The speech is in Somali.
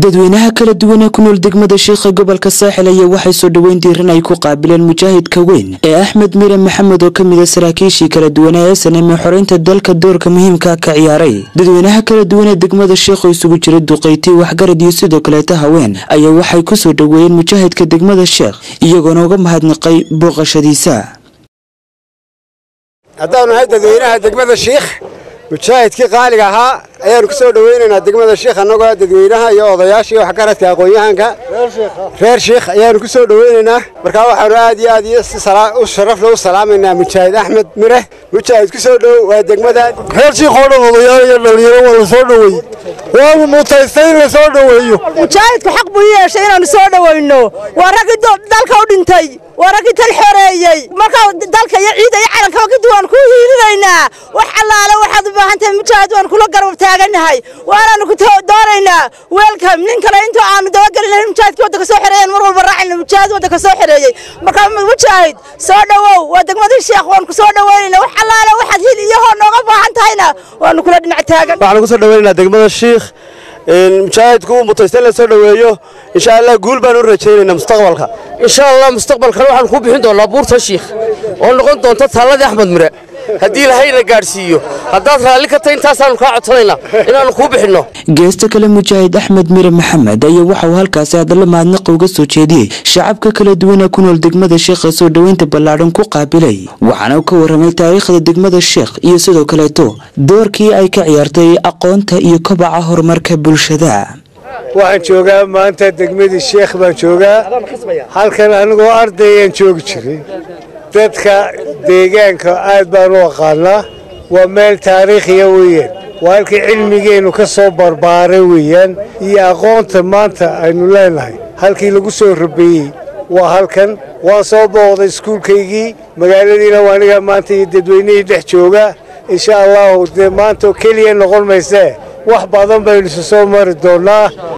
dadweynaha kala duwan ee ku nool degmada shiikha gobolka saaxil ayaa waxay soo dhoweyn diiran ay ku qaabileen mujaahidka weyn ee axmed miire maxamed oo ka mid a saraakiishii kala duwanaa ee saname xoreynta dalka doorka muhiimka ka ciyaaray dadweynaha kala duwan ee degmada shiikh oo isugu jira duqayti waxgarad iyo sidoo kaleeta haween ayaa waxay ku soo dhoweeyeen mujaahidka degmada sheekh iyagoona uga mahadnaqay booqashadiisa haddaanu nahay dadweynaha degmada shiikh mujaahidkii qaaliga ahaa ayaanu ku soo dhoweynaynaa degmada shiikh annagoo dadweynaha iyo odayaasha iyo waxgaradka aqoon-yahanka reer shiikh ayaanu ku soo dhoweynaynaa markaa waxaanu aad iyo aad iyo si u sharafle u salaamaynaa mujaahid axmed mire mujaahid ku soo dhow waa degmada reer shiikh oo dhan odayaal iyo dhalinyaro waa la soo dhoweeyey waanu mutaystay in la soo dhoweeyo mujaahidku xaq buu yeeshay inaanu soo dhoweyno waa raggii dalka u dhintay waa raggii tal xoreeyey markaa dalka iyo ciida iyo calankaba kadib waan ku hiirinaynaa wax allaale waxaad u baahan tahay mujaahid waan kula garab taaganahay waanaanu ku doonaynaa weelkam nin kale intuu aanu dabagelin lahayn mujaahidkii waddanka soo xoreeyeen mar walba raacayna mujaahid waddanka soo xoreeyey markaa mujaahid soo dhowow waa degmadii sheekh waan ku soo dhoweynayna wax allaale waxaad hil iyo hoo nooga baahan tahayna waanu kula dhinac taagan waxaanu ku soo dhoweynaynaa degmada shiikh mujaahidku uu mutaystay in la soo dhoweeyo insha allah guul baan u rajaynaynaa mustaqbalka insha allah mustaqbalkana waxaanu ku bixin doonaa buurta shiikh oo noqon doonta taalladii axmed mire haddii ilahayna gaadhsiiyo haddaad raalli ka tahay intaasaanu kaa codsanaynaa inaannu kuu bixinno geesta kale mujaahid axmed mire maxamed ayaa waxa uu halkaasi hadallo mahadnaqa uga soo jeediyey shacabka kala duwana ku nool degmada sheekha soo dhoweynta ballaadhan ku qaabilay waxaana uu ka warramay taariikhda degmada sheekh iyo sidoo kaleeto doorkii ay ka ciyaartay aqoonta iyo kobaca horumarka bulshada waxaan joogaa maanta degmadii sheekh baan joogaa halkan anigoo ardayaan joogi jiray dadka deegaanka aad baan u aqaanaa waa meel taariikhiya weeyaan waa halkii cilmigeennu ka soo barbaaray weeyaan iyo aqoonta maanta aynu leenahay halkii lagu soo rabeeyey waa halkan waan soo booqday iskuulkaygii magaaladiina waa anigaa maanta iyo dadweynihii dhex jooga insha allahu dee maanta oo keliya noqon maysee wax badan baynu isu soo mari doonnaa